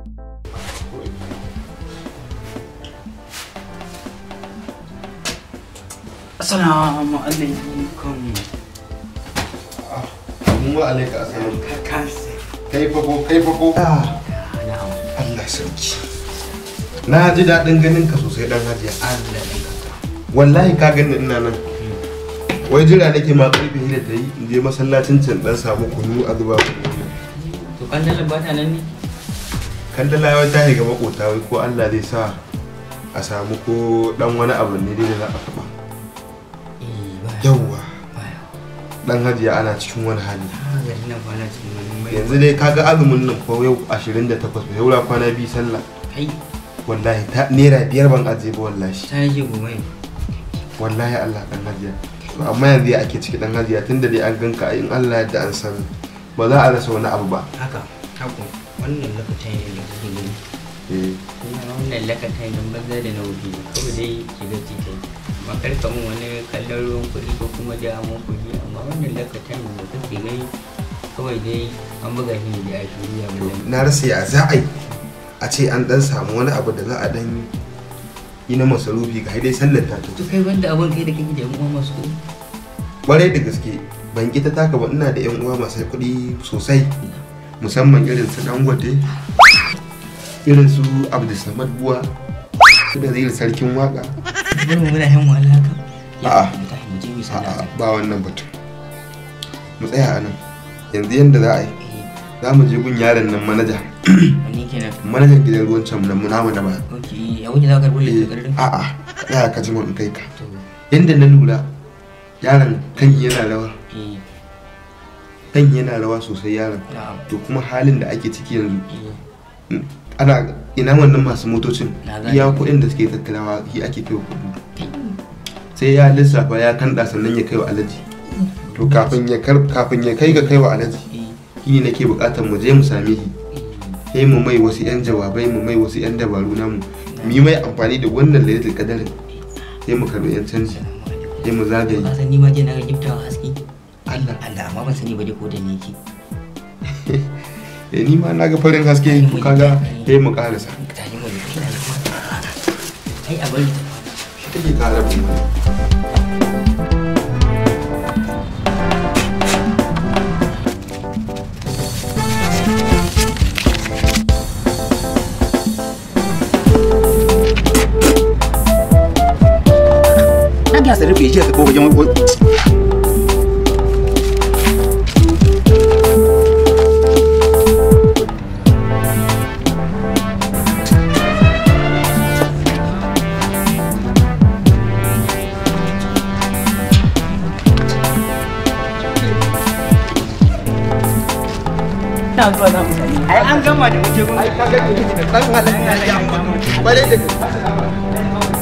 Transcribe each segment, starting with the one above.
Assalamu alaikum. Mu alaika assalam. Kakas. Kai fa ko kai fa ko. Na'am. Allah sarki. Na ji daɗin ganin ka sosai dan hajiya. Allah ya kaka. Wallahi ka gani ina nan. Wai jira nake ma karfe hila ta yi in je masallacin can dan samu kunu a zuba. To kandalin ba ta nan ne? Kandala ya ta ga makota wai ko Allah zai sa a samu ko dan wani abu ne dai da za a taɓa. Eh ba. Yawwa. Baya. Dan hajiya ana cikin wani hali. Ah, ga ina kwana cikin wani mai. Yanzu dai kaga azumin nan ko yau 28 ba yau la kwana biyu sallah. Kai Wallahi ta naira biyar ban aje ba wallahi. ta yi gumai. wallahi Allah dan hajiya to amma yanzu ya ake ciki dan hajiya tunda dai an ganka in Allah yadda an san ba za a rasa wani abu ba Haka. Haka. Wannan lokacin ne da kuke gani. eh Kuma wannan lokacin nan banza da na wuce kawai dai shiga ciki. Makar kamun wani kallon ruwan kuɗi ko kuma da amon kuɗi amma wannan lokacin da kuke gani kawai dai an buga shi ne da ake yi a to mulai. na rasa ya za a yi a ce an dan samu wani abu da za a dan yi na masarufi ga dai sallar ta To kai wanda abin kai da kake da yan uwa masu kuɗi. kwarai da gaske ban ki ta taka ba ina da yan uwa masu kuɗi sosai musamman irin su dangote irin su abdulsamad buwa su da zai sarkin waka Bari mu muna yin wahala haka. A'a. Ya ta mu je mu A'a, sallah. ba wannan batun mu tsaya a nan yanzu yadda za a yi Eh, za mu je gun yaron nan manaja wani kenan. manajan gidan ruwan can nan muna mana ba Ok, a wuce za ka rubuta Eh, takardun? a'a tsaya ka ji mun kai ka To, yadda na lura yaron kan yana rawa eh, kan yana rawa sosai yaron na'am. to kuma halin da ake ciki yanzu Eh, ana ina wannan masu motocin Na gane. iya kuɗin da suke tattarawa shi ake kai wa kuɗi sai ya lissafa ya kanda sannan ya kai wa alaji to kafin ya kar- kafin ya kai ga kai wa alaji eh, shi ne nake buƙatar mu je mu same shi eh. sai mu mai wasu 'yan jawabai mu mai wasu 'yan dabaru namu mu yi mai amfani da wannan lailatul kadarin sai mu karɓi 'yan canji Assalamu alaikum. sai mu zagaye Ka san ni ma je na ga giftawa haske? Allah Allah, amma ban sani ba dai ko da ni yake. eh ni ma na ga farin haske to kaga sai mu karasa Tashi mu je, ina da kuma. Ai, a bari ta kwana. shi kake kara mu na ga sa rufe shi ta ko wajen wani Ai, an gama da muke gun. ai kaga ni da dan halin ya yi amfani bare da gaske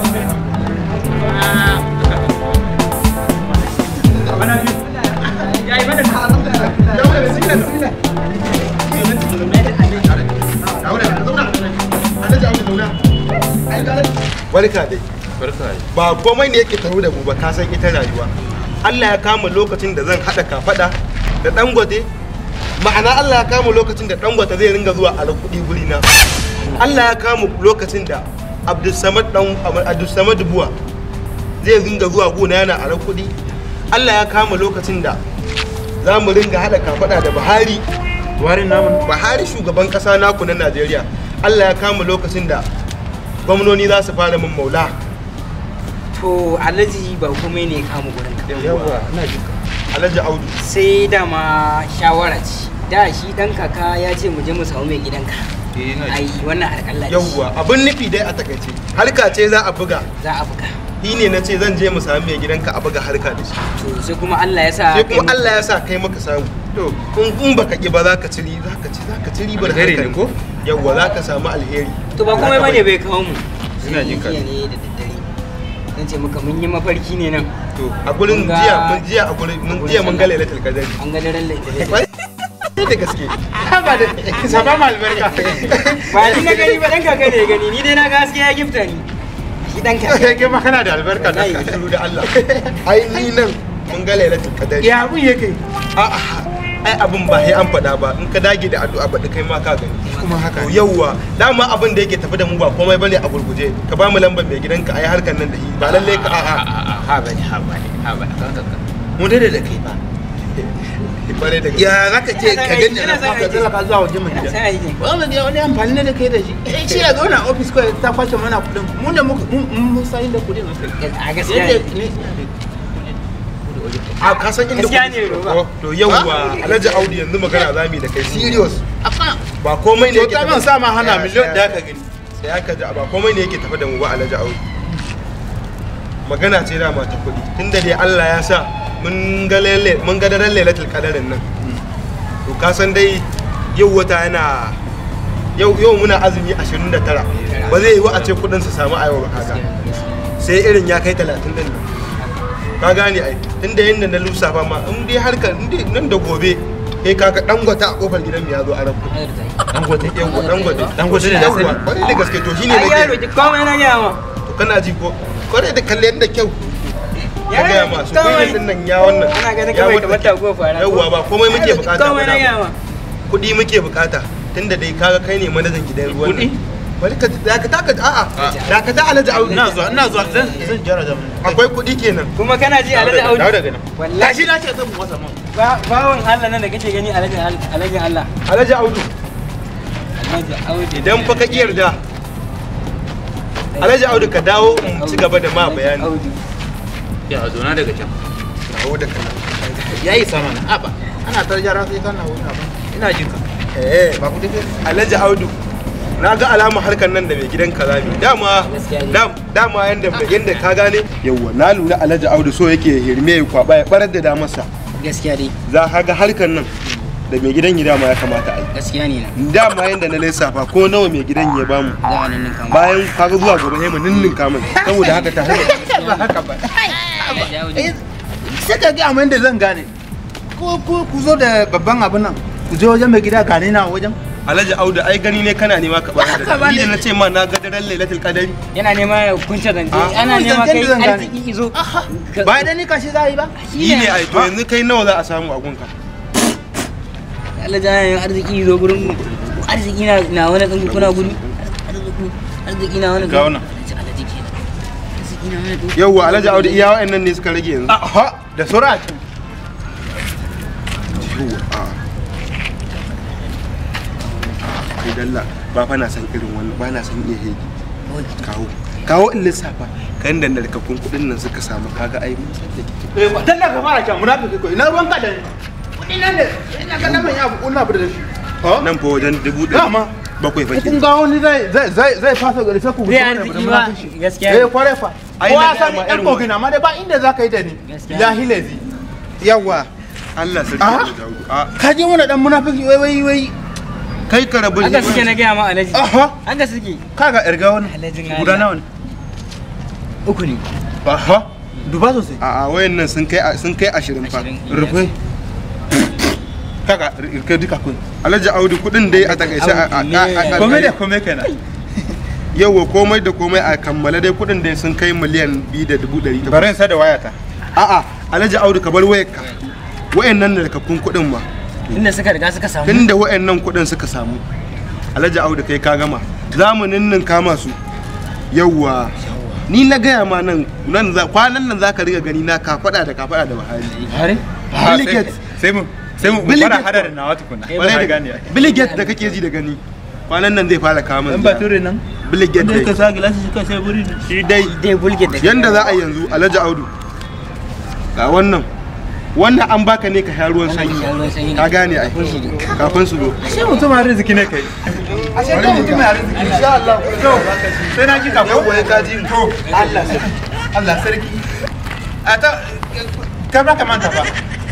Barka dai. Ba komai ne yake taro da mu ba ka san ita rayuwa. Allah ya kama lokacin da zan haɗa kafaɗa da dangote ma'ana Allah ya kama lokacin da dangote zai ringa zuwa a kuɗi guri na. Allah ya kama lokacin da Abdulsamad dan Abdulsamad Buwa zai ringa zuwa gona yana a kuɗi. Allah ya kama lokacin da za mu ringa haɗa kafaɗa da Buhari warin namun Buhari shugaban ƙasa naku na Najeriya Allah ya kama lokacin da gwamnoni za su fara min maula To Alhaji ba komai ne ya kama gurin ka. yawa ina jinka Alhaji Audu Sai dama shawara ce. Da shi dan kaka ya ce mu je mu samu mai gidanka. Ai wannan harkalla ce. yawwa abin nufi dai a takaice harka ce za a buga Za a buga. shi ne na ce zan je mu sami mai gidanka a buga harka da shi To sai kuma Allah ya sa sai kai kuma mu- Allah ya sa kai maka samu to in in baka ki ba za ka ci ri- za ka ci za ka ci ribar Alheri harkar ne ko? yawwa za ka samu alheri To ba komai bane bai kawo mu. Ina Sai jin ka. jiya ne da daddare. Zan ce maka mun yi mafarki ne nan. to a gurin Mun ga- jiya mun jiya a gurin mun a gurin jiya mun ga sallah. lailatul qadari An ga daren laifin. Wai, da gaske ba da saba ma albarka Ba ni na gani ba dan kaka ne ya gani ni dai na ga haske ya gifta ni. Shi dan kaka. kai ma kana da albarka da shiru da Allah ai ni nan mun ga lailatul qadari ya abun yake a'a ai abin ba sai an faɗa ba in ka dage da addu'a baɗi kai ma ka gani kuma haka to yauwa dama abin da yake tafi da mu ba komai bane a gurguje ka ba mu lambar mai gidanka ai harkar nan da shi ba lalle ka a'a ha bane ha bane ha bane mu dai da kai ba bare da ya zaka ce ka gani Ina na son ka aiki. tsallaka zuwa wajen mai gida sai aiki wannan ya wani amfani ne da kai da shi eh shi ya zauna a ofis kawai ta kwashe mana kudin mu da muka mun mun san inda kudin suka a gaskiya yadda ne ne a ka san inda Gaskiya kuɗi ne, suka Roba. fito? to yauwa alhaji audu yanzu magana za mu yi da kai serious afa ba komai ne to yake ta tafi- man sa ma hana Tsaya, miliyon tsaya. da ka gani sai aka ji ba komai ne yake tafi da mu ba alhaji audu magana ce dama ta kuɗi tunda dai Allah ya sa mun ga lalle mun ga daren lailatul qadarin nan to ka san dai yau wata yana yau yau muna azumi 29 ba zai yi wa a ce kuɗin su samu a yau ba kaga sai irin ya kai 30 din nan ka gane ai tunda yanda na lissafa ma in dai harkar in dai nan da gobe kai kaga dangwata a kofar gidan mu ya zo a rabu dangote yawwa dangwata Dangote ne na sani. Yawwa, kwarai da gaske to shine ai yaro nake ki komai na gaya ma to kana ji ko kwarai da kalle da kyau ya Yaro, gaya masu kawai. gwiwar din nan ya wannan ana ganin ya kawai wannan kamar tago fara yawwa ba komai muke bukata ba komai na gaya dama. ma kuɗi muke bukata tunda dai kaga kai ne manajan gidan ruwan Kuɗi? nan bari ka da ka taka a'a da ka ta alaji audu ina zuwa ina zuwa zan zan jara zaman akwai kuɗi kenan kuma kana ji alhaji dawo audu daga nan wallahi gashi na ce zan wasa man ba bawon Allah nan da kake gani alhaji alhaji Allah alaji audu alhaji audu idan fa ka iya yarda alaji audu ka dawo in ci gaba da ma bayani Audu. ya zo na daga can dawo da kana yayi sama na aba ana tar jara sai kana wani abu ina jin ka eh ba ku dake alhaji audu na ga alama harkar nan da mai gidan kalami dama Gaskiya ne. dam- dama yanda yanda ka gane yawwa na lura alhaji audu so yake hirme ya kwaba ya barar da damarsa gaskiya dai za ka ga harkar nan da mai gidan ya dama ya kamata a yi gaskiya ne na dama yanda na lissafa ko nawa mai gidan ya bamu za a nan ninka ma bayan kaga zuwa gobe sai mu ninninka mai saboda haka ta haka ba haka ba alhaji audu sai ka ga amma da zan gane ko ko ku zo da babban abin nan ku je wajen mai gida gane na wajen alhaji audu ai gani ne kana nema ka barar Haka da ba ni da ne. na ce ma na ga daren lailatul qadari yana nema ya kunce zance Ah. ana Kunce nema zancen kai da zan gane. arziki izo Ka- ba da ni kashi za a yi ba yi ne ai to yanzu kai nawa za a samu a gunka Allah ja yin arziki zo gurin mu arziki na na wani dan kuna gudu arziki arziki na wani Ga wannan. arziki kenan arziki na wani dan yawwa alhaji audu iya wa'annan ne suka rage yanzu aha da sura a can yawwa a kai dalla ba fa na san irin wannan ba na san iya hegi kawo kawo in lissafa kan da narkakun kuɗin nan suka samu kaga ai mun san da kike eh dan da ka fara can munafiki ko ina ruwan ka da ni kudi nan ne ina ga nan ya bu na bu da shi ha nan fa wajen dubu ɗari Dama. bakwai fa kun ga wani zai zai zai zai fasa gari sai ku Zai gudu arziki ba, gaskiya. eh kware fa Ai, ko na a gaya sani ma ɗan irin kogina amma dai ba inda za ka yi da ni Gaskiya. jahilezi yawa Allah sarki Ah. da Daudu a ka je wani dan munafiki wai wai wai kai ka rabu haka suke na gaya ma alaji aha haka suke kaga irga wani Alhajin guda Allah. nawa ne uku ne aha duba sosai a a wayan nan sun kai sun kai 20 fa Ashirin. rufe kaga irka duka kun Alhaji Audu kuɗin dai a takaice a a- a- a- kome da kome kenan yawa komai da komai a kammala dai kuɗin dai sun kai miliyan biyu da dubu ɗari takwas. bari in sa da wayata A'a, Alhaji Audu ka bar wayarka. Wayannan da kakkun kuɗin ma. inda suka riga suka samu Tunda wayannan kuɗin suka samu. Alhaji Audu kai ka gama. Zamanin nan kama su. Yawwa. Ni na gaya ma nan nan za kwanan nan zaka riga gani na kafada da kafada da Buhari. har Bill Gates. sai mu sai mu Bill fara Gates hada ko? da nawa tukuna Kwarai da- Bill Gates da kake ji da gani. Kwanan nan zai fara kama dan bature nan Bill Gates da ka dai. sa gilashi shi ka sai buri Shi dai dai bulge da yanda za a yanzu Alhaji Audu. Ga wannan. Wannan an baka ne ka sha ruwan sanyi. Ka gane ai. Kafin su zo. sai mutum arziki ne kai ashe kai mutum arziki insha Allah to sai na ji ka ko Yawwa ya kaji mu. Allah sarki Allah sarki a ta ka ba ka manta ba